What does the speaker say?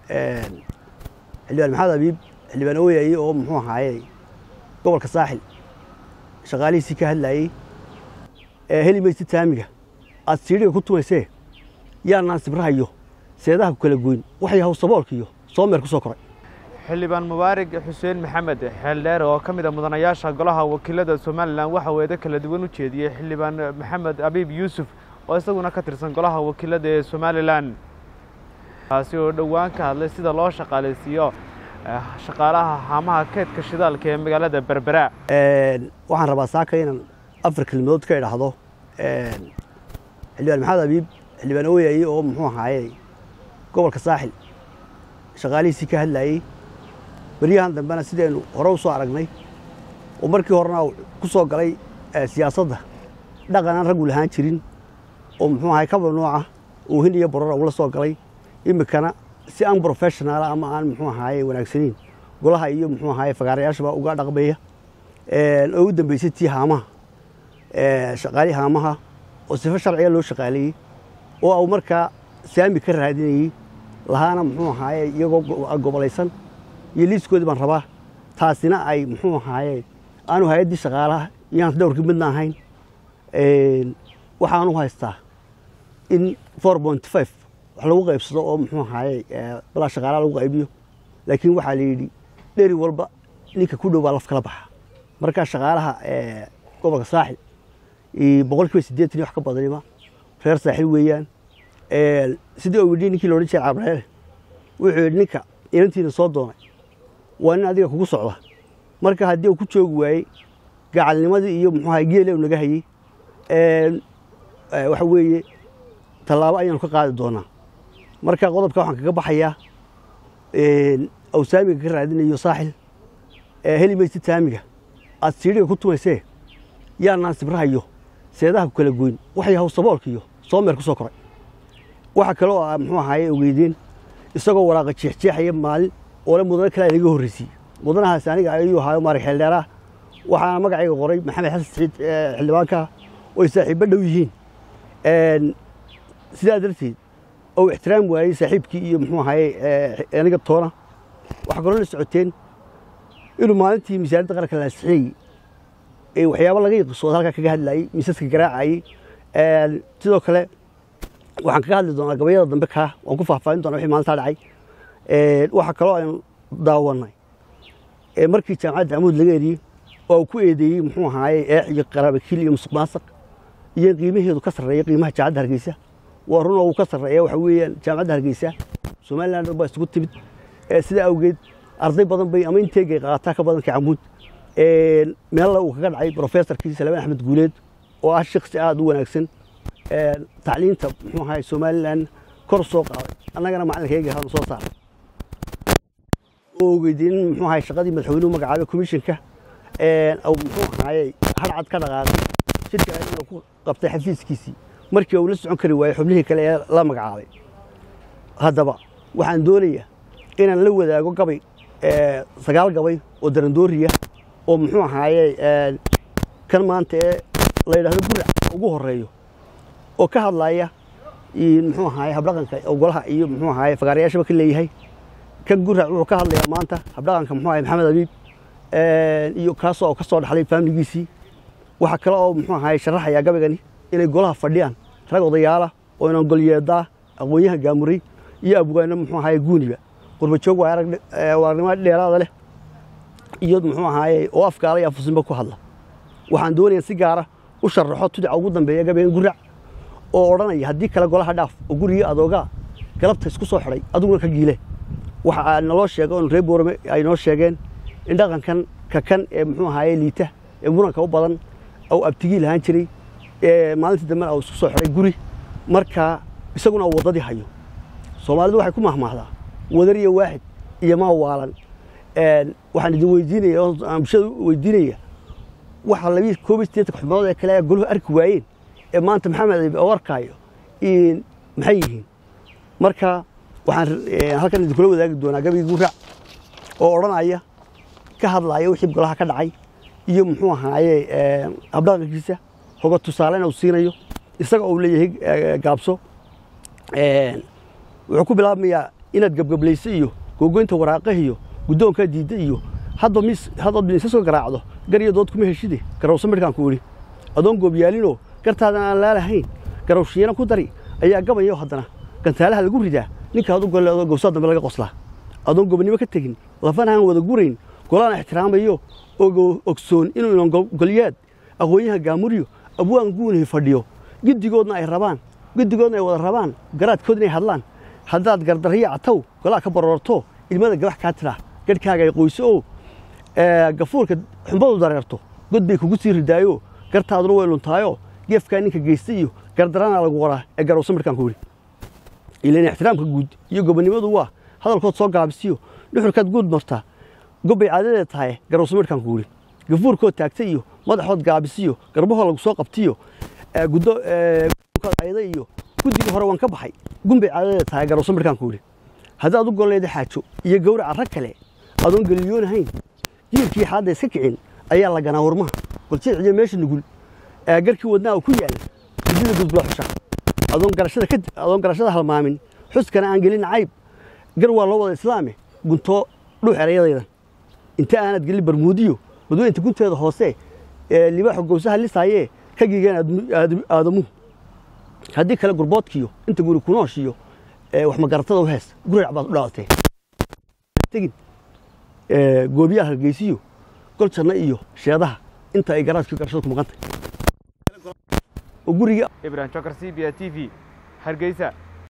xildhibaan maxamed abiib xildhibaan ooyaye oo muxuu ahaaye gobolka saaxil shaqaalihiisii ka hadlaayey heli maysid saamiga aad siidhiga ku tumaysee yaanaan sibrahayo seedaha ku kala goyn waxay haw saboolkiiyo soomeer ku soo koray xildhibaan mubaarig xuseen maxamed xeeldheer oo ka mid a mudanayaasha golaha wakiilada somalilan waxa uu eedo kala duwan u jeediyey xildhibaan maxamed abiib yuusuf oo isaguna ka tirsan golaha wakiilada ee somalilan kaasi oo dhowaan ka hadlay sida loo shaqaalaysiiyo shaqaalaha haamaha keedka shidaalka ee magaalada berbera waxaan rabaa saaka inaan afar kelmadood ka idhaahdo xildhibaan maxamed abiib xildhibaan ooyaye oo muxuu ahaaye gobolka saaxil shaqaalihiisii ka hadlaayey beryahan dambena sidaynu hore u soo aragnay oo markii horena ku soo galay siyaasadda dhaqan aan raggu lahaan jirin oo muxuu ahay kaba nooca oohin iyo borora ula soo galay iminkana si an professionaala ama aan muxuu ahaaye wanaagsaniin golaha iyo muxuu ahaaye fagaarayaashaba uga dhaqmaya oo u dambeysay tii haamaha shaqaalii haamaha oo sifo sharciga loo shaqaaleeyey oo au markaa saami ka raadinayey lahaana muxuu ahaaye iyagoo gobolaysan iyo liiskoodii baan rabaa taasina ay muxuu ahaaye aanu hay-addii shaqaalaha iyaan dhowrkii midna ahayn waxaanu haystaa in four point five wax lagu qaybsado oo muxuu ahaaye balaa shaqaalaha lagu qaybiyo laakiin waxaa la yidhi dheri walba ninka ku dhow baa laf kala baxa markaa shaqaalaha gobolka saaxil boqol kiiba siddeetan iyo wax ka badanima reer saaxil weeyaan sidii uu yidhi ninkii loodhan jiray cabreele wuxuu yidhi ninka inantiina soo doonay waa nin adiga kugu socda marka haddii uu ku joogi waayey gacalnimadii iyo muxuu ahay geele naga hayey waxa weeye tallaabo ayaanu ka qaadi doonaa marka qodobka waxaan kaga baxayaa aw saamiga ka raadinayo saaxil heli maysid saamiga aad siidhiga ku tumaysee yaanaan sibrahayo seedaha ku kala goyn waxay haw saboolkiiyo soomeer ku soo koray waxa kale oo muxuu ahaaye ogeydeen isagoo waraaqa jeexjeexaya maalin oole mudane kale naga horreysiye mudanahaas aniga ayuu ahaayo maarig xeeldheeraah waxaana magacayga qoray maxamed xasan saciid xildhibaanka oy saaxiibbo dhow yihiin sidaa darteed ou ixtiraam waayey saaxiibkii iyo muxuu ahaaye aniga toona waxaa kaloo la socoteen inuu maalintii miisaaniyadda qaranka la ansixiyey ee waxyaabo laga yiqisooda halkaa kaga hadlaayey miisaska garaacayey sidoo kale waxaan kaga hadli doonaa gabayada dambe kaa waan ku faahfaahin doonaa wixii maalintaa dhacay waxaa kaloo aynu daawannay markii jaamacadda amuud laga eriyey oo uu ku eedeeyey muxuu ahaaye eex iyo qaraabakiil iyo musuq maasaq iyo in qiimaheedu ka sarreeya qiimaha jaamacadda hargeysa waa run oo uu ka sarreeya waxa weeyaan jaamacadda hargeysa somaliland dhan baa isugu timid sidaa awgeed arday badan bay ama inteegay qaataa ka badanka camuud meella uu kaga dhacay professorkii salmaan axmed guuleed oo ah shaksi aada u wanaagsan tacliinta muxuu ahaay somalilan kor soo qaaday annagana macalinkayga hanu soo saaray oo ogeydiin in muxuu ahaay shaqadii madaxweynuhu magacaabay commissionka muxuu ahaayey harcad ka dhaqaaqay shirka inuu ku qabtay xafiiskiisii markii uu la socon kari waayey xubnihii kale ee la magacaabay haddaba waxaan doonayaa inaan la wadaago gabay sagaal gabay oo darandooriya oo muxuu ahaaye kan maanta ee la yidhahdo gurac ugu horeeyo oo ka hadlaya muxuu ahaaye habdhaqanka golaha iyo muxuu ahaaye fagaarayaashaba ka leeyahay kan gurac wuxuu ka hadlayaa maanta habdhaqanka muxuu ahaye maxamed abiib iyo kaasoo oo ka soo dhaxlay faamiligiisii waxaa kale oo muxuu ahaaye sharaxayaa gabaygani inay golaha fadhiyaan rag odayaala oo inan golyeedaa aqoonyaha gaamuray iyo abwaano muxuu ahaaye guuniba qurbajoog waa arag waarnimo dheeraada leh iyo muxuu ahaaye oo afkaala iyo afusinba ku hadla waxaan doonayaa si gaara u sharaxo tudica ugu dambeeya gabaygan gurac oo odhanaya haddii kale golaha dhaaf oo gurigii adoogaa galabta isku soo xidhay adiguna ka giile waxa naloo sheega oon reer boorame ay noo sheegeen in dhaqankan ka kan ee muxuu ahaaye liita ee muranka u badan ou abtigii lahaan jiray maalintii dambena uu isku soo xidhay guri markaa isaguna uu waddadii hayo soomaalidu waxay ku mahmaahdaa wadar iyo waaxid iyo maa waalan waxaan idin weydiinaya oo aan bulshada weydiinaya waxa labii koob iyo siddeetanka xubnood ee kale goluhu arki waayeen ee maanta maxamed oo arkaayo maxay yihiin marka waxaan halkan idinkula wadaagi doonaa gabayga gurac oo odhanaya ka hadlaya wixii golaha ka dhacay iyo muxuu ahaaye habdhaqankiisa hoga tusaalena uu siinayo isaga uu leeyahay gaabso wuxuu ku bilaabmayaa inaad gebgablayso iyo googoynta waraaqah iyo guddoonkaa diidda iyo hadba mis haddaad miisa soo garaacdo gar iyo dood kuma heshide garawso midhkaan ku idhi adoon goobyaalinoo gartaadan aan laalahayn garawshiyeena ku dari ayaa gabayo haddana gantaalaha lagu ridaa ninkaad u golle adoo gowsaa dambe laga qoslaa adoon gobonnimo ka tegin lafana aan wada gurayn golaan ixtiraamayo oo ogsoon inuu inan golyaad aqoonyaha gaamuryo abwaan guunahi fadhiyo giddigoodna ay rabaan giddigoodna ay wada rabaan garaadkood inay hadlaan haddaad gardarriya cataw golaa ka baroorto ilmada gabax kaa tidhaa gadhkaaga ay qoyso oo gafuurka xumbadu dareerto god bay kugu sii ridaayo gartaaduna way luntaayo geefkaa ninka geysta iyo gardaranaa lagu qoraa ee garowsa midhkaan ku yidhi ilan ixtiraamka guud iyo gobonnimadu waa hadalkood soo gaabisiyo dhuxurkaad guud martaa gobbay caadadeed tahay garowsa midhkaan ku yidhi gafuurkood taagta iyo madaxood gaabisiyo garbahoo lagu soo qabtiyo guddoonkaad ayda iyo guddigii hore waan ka baxay gunbay caadadeed tahay garowsa midhkaan ku yidhi haddaad u golleeda xaajo iyo gawraca rag kale adoon geliyoonahayn jiilkii xaadda iska kicin ayaa la ganaa warmaha goljeeciyo meesha nugul garkii wadnaa uu ku yaal gudida gudbula xusha adoon garashada halmaamin xuskana aan gelin cayb gar waa loo wada islaame guntoo dhuux erayadaydan inta aanad gelin barmuudiyo badweynta gunteeda hoose libaaxo gowsaha lisaayee ka giigeen aadamuhu haddii kale gurboodkiyo inta guri kunooshiyo wax magaratada u hees gurac baad u dhalatee tegin goobiyaha hargeysiyo gol janno iyo sheedaha inta ay garaadkii garashada ku maqan tahay oo guriga ibrahim jokar c b a t v hargeysa